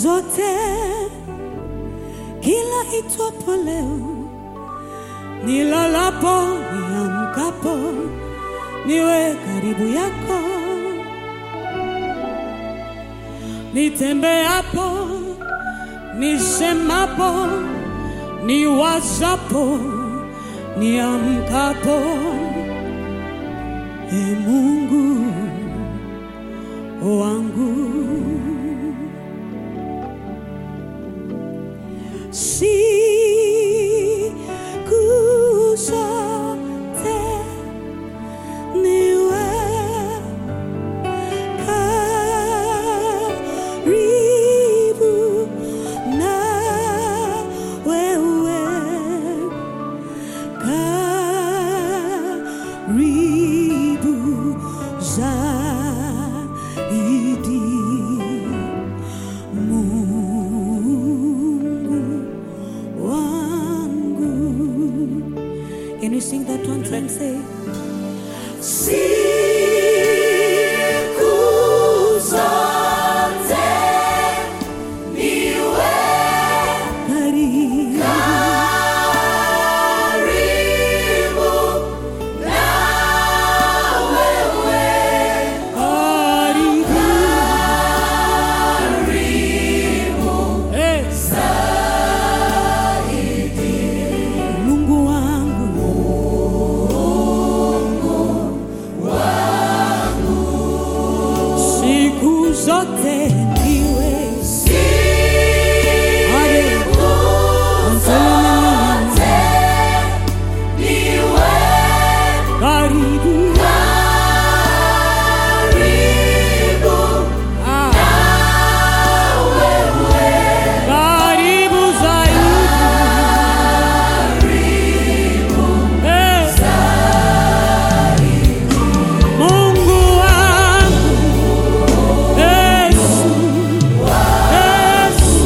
zote, kila itwapo leo, nilalapo, niamkapo, niwe karibu yako, nitembeapo, nisemapo, niwazapo, niamkapo, e Mungu wangu. Siku zote niwe karibu na wewe, karibu zaidi. Mungu wangu. Can you sing that one time? Say, siku zote niwe karibu karibu Eh. Mungu wangu siku zote ndiwe karibu Ah. karibu zaidi Eh. Mungu wangu Yesu Yesu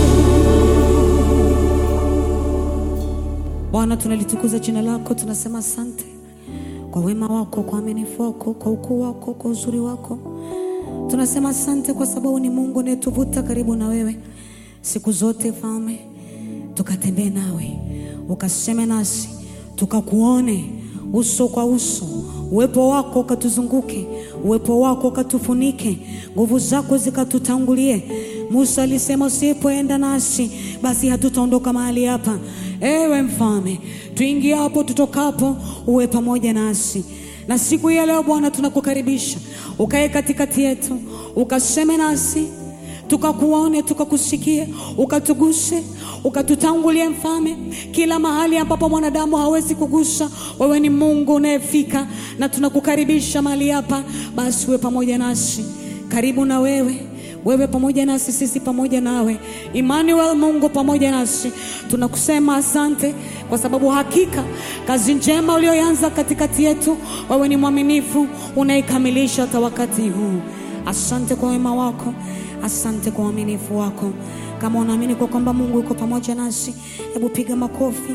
Bwana tunalitukuza jina lako tunasema asante kwa wema wako kwa uaminifu wako kwa ukuu wako kwa uzuri wako tunasema asante kwa sababu ni Mungu unayetuvuta karibu na wewe siku zote Mfalme tukatembee nawe ukaseme nasi tukakuone uso kwa uso uwepo wako ukatuzunguke uwepo wako ukatufunike nguvu zako zikatutangulie Musa alisema usipoenda nasi basi hatutaondoka mahali hapa ewe mfalme tuingie hapo tutokapo uwe pamoja nasi na siku hii ya leo Bwana tunakukaribisha ukae katikati yetu ukaseme nasi tukakuone tukakusikie ukatuguse ukatutangulie mfalme kila mahali ambapo mwanadamu hawezi kugusa wewe ni mungu unayefika na tunakukaribisha mahali hapa basi uwe pamoja nasi karibu na wewe wewe pamoja nasi sisi pamoja nawe Emmanuel Mungu pamoja nasi tunakusema asante kwa sababu hakika kazi njema uliyoanza katikati yetu wewe ni mwaminifu unaikamilisha hata wakati huu asante kwa wema wako asante kwa uaminifu wako kama unaamini kwa kwamba Mungu yuko pamoja nasi hebu piga makofi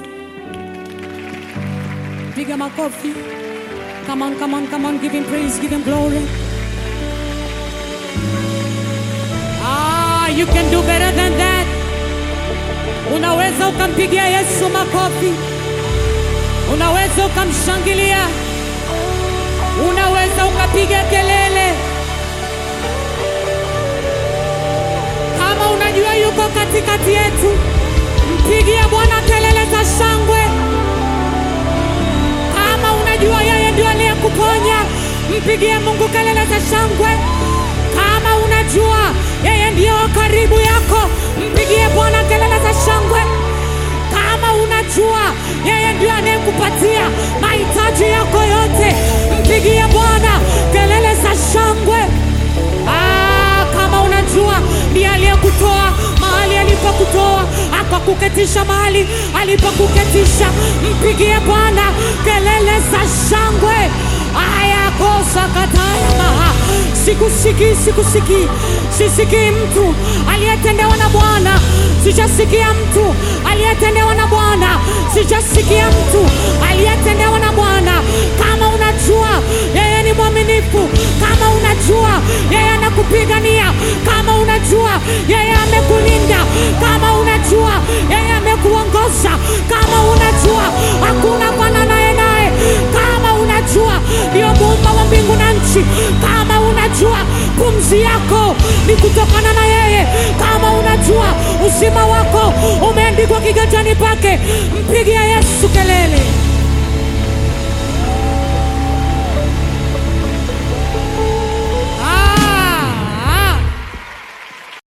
piga makofi come on come on come on give him praise give him glory Ah, you can do better than that. Unaweza ukampigia Yesu makofi, unaweza ukamshangilia, unaweza ukapiga kelele. Kama unajua yuko katikati yetu, mpigie Bwana kelele za shangwe. Kama unajua yeye ndio aliyekuponya, mpigie Mungu kelele za shangwe. Kama unajua yeye ndiyo karibu yako, mpigie Bwana kelele za shangwe. Kama unajua yeye ndiyo anayekupatia mahitaji yako yote, mpigie Bwana kelele za shangwe. Ah, kama unajua ndiye aliyekutoa mahali alipokutoa akakuketisha mahali alipokuketisha, mpigie Bwana kelele za shangwe. Aya kosa kataya maha, sikusikii, sikusikii, sisikii mtu aliyetendewa na Bwana, sijasikia mtu aliyetendewa na Bwana, sijasikia mtu aliyetendewa na Bwana. Kama unajua yeye ni mwaminifu, kama unajua yeye anakupigania, kama unajua yeye amekulinda, kiganjani pake, mpigia Yesu kelele.